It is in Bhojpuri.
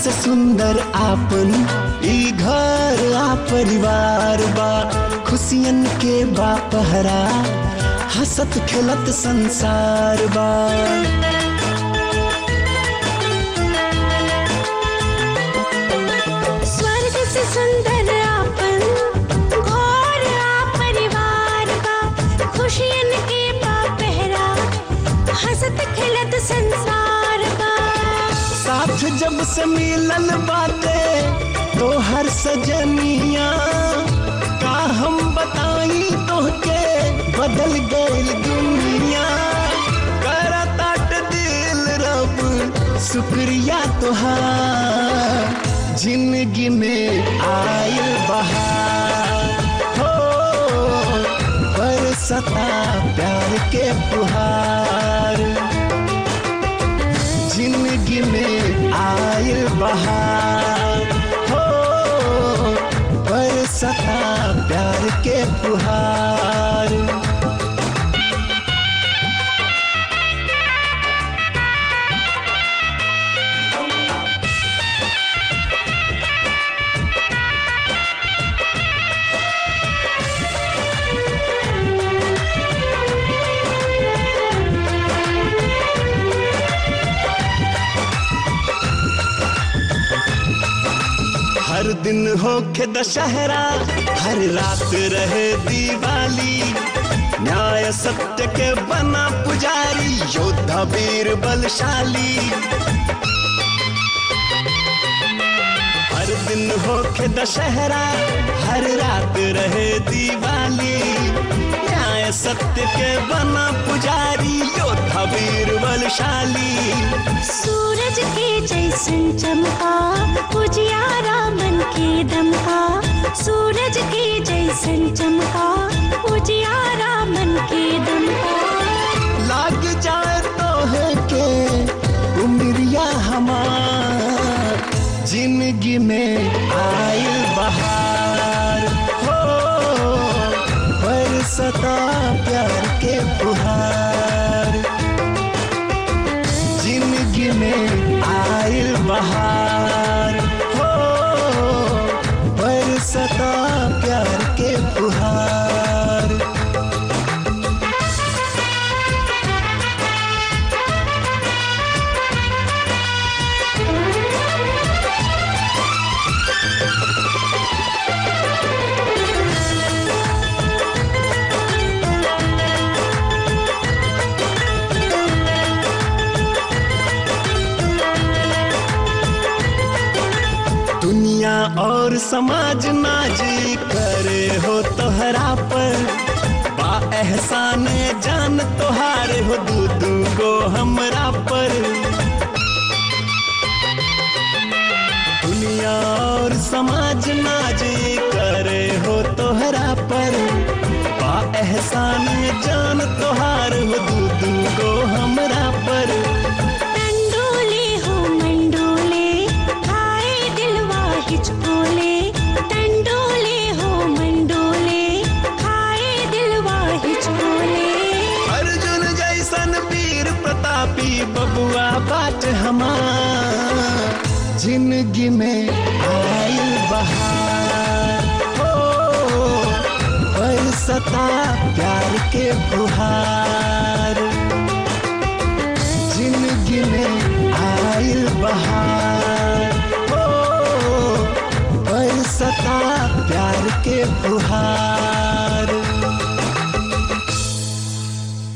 से सुंदर आपन ई घर आ परिवार बा खुशियन के बा पहरा हसत खेलत संसार बा स्वर्ग से सुंदर आपन घोर आ परिवार बा खुशियन के बा पहरा हंसत खिलत संसार बा साथ जब से मिलल बाटे तो हर सजनिया का हम बताई तोहके बदल गइल दुनिया करताट दिल रब शुक्रिया तोहार जिंदगी में आयल बहार हो बरसता प्यार के फुहार जिंदगी में आयल बहार हो बरसता प्यार के फुहार हर दिन होखे दशहरा हर रात रहे दिवाली न्याय सत्य के बना पुजारी योद्धा वीर बलशाली हर दिन होखे दशहरा हर रात रहे दिवाली न्याय सत्य के बना पुजारी योद्धा वीर बलशाली सूरज के जैसन चमका उजियारा मन के दमका सूरज के जैसन चमका उजियारा मन के दमका लाग जाए तो है के उमरिया हमार जिंदगी में आयल बहार हो बरसता प्यार के फुहार जिंदगी में आयल बहार हो बरसता प्यार के फुहार दुनिया और समाज नाजी करे हो तोहरा पर बा एहसान जान तोहारे हो दू दू गो हमरा पर दुनिया और समाज नाजी करे हो तोहरा पर बा एहसान जान तोहार हो दू दू गो हमरा पर टंडोले हो मंडोले खाए दिलवा हिचकोले टंडोले हो मंडोले खाए दिलवा हिचकोले अर्जुन जैसन वीर प्रतापी बबुआ बाट हमार जिंदगी में आयल बहार हो बरसता प्यार के फुहार जिंदगी में आयल बहार हो बरसता प्यार के फुहार